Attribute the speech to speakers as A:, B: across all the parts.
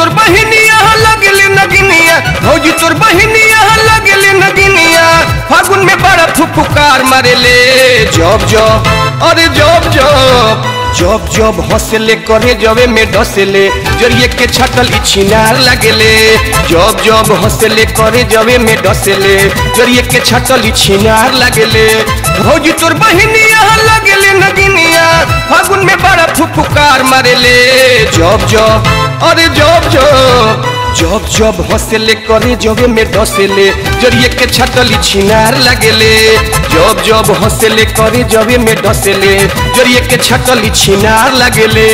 A: तोर बहिनिया लगले नगिनिया भौजी तोर बहिनिया लगले नगिनिया फागुन में बड़ा फुफुकार मारेले जब जब अरे जब जब जब जब हंसले करे जबे में डसले जरिए के छटल ई छिनार लगेले जब जब हंसले करे जबे में डसले जरिए के छटल ई छिनार लगेले भौजी तोर बहिनिया लगेले नगिनिया फागुन में बड़ा फुफुकार मारेले जब जब अरे जब जब जब जब हंसले करे जबे में डसले जरिए के छटली छिनार लगेले जब जब हंसले करे जबे में डसले जरिए के छटली छिनार लगेले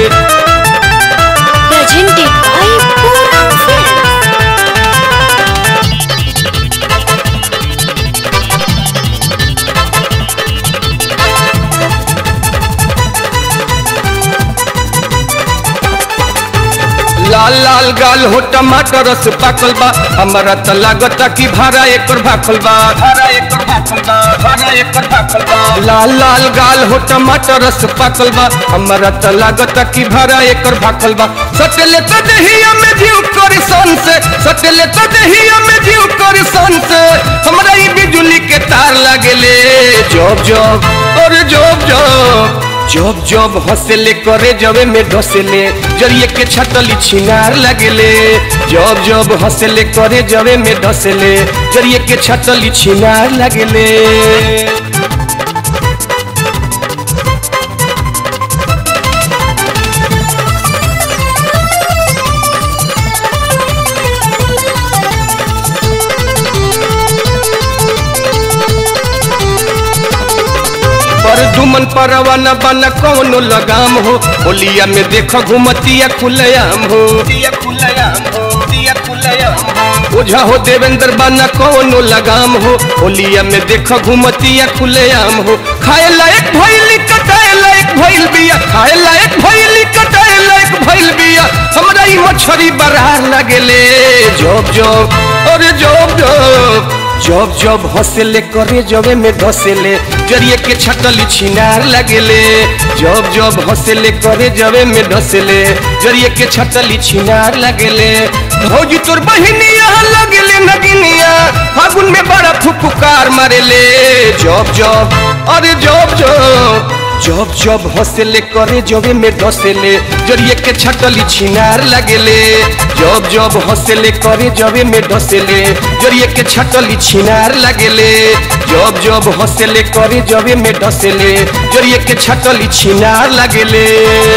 B: presented by Pura Films.
A: लाल लाल गाल हो टमाटर रस पाकल बा हमारा त लागता कि भाड़ा एकर भाखल बा भाड़ा एकर भाखल बा भाड़ा एकर भाखल बा लाल लाल गाल हो टमाटर रस पाकल बा हमारा त लागता कि भाड़ा एकर भाखल बा सटले त दहिया में जीव कर सन से सटले त दहिया में जीव कर सन से हमरा ई बिजली के तार लागेले जब जब और जब जब जब जब हंसले करे जबे में डसले जरिए के छटली छिनार लगेले जब जब हंसले करे जबे में डसले जरिए के छटली छिनार लगेले पर दुमन परवाना बना कौनो लगाम हो होलिया में देखो घुमतिया खुलयाम हो ओझा हो देवेंद्र बना कौनो लगाम हो होलिया में देखो घुमतिया खुलयाम हो खाए लायक भइली कटाए लायक भइल बिया खाए लायक भइली कटाए लायक भइल बिया हमरा ई मछरी बरार लगेले जब जब अरे जब जब जब जब हंसले करे जबे में डसले जरिए के छटली छिनार लगेले जब जब हंसले करे जबे में डसले जरिए के छटली छिनार लगेले भौजी तोर बहिनिया लगेले नगिनिया फागुन में बड़ा फुफुकार मारेले जब जब अरे जब जब जब जब हंसले करे जबे में डसले जरिए के छटली छिनार लगेले जब जब हंसले करे जबे में डसले जरिए के छटली छिनार लगेले जब जब हंसले करे जबे में डसले जरिए के छटली छिनार लगेले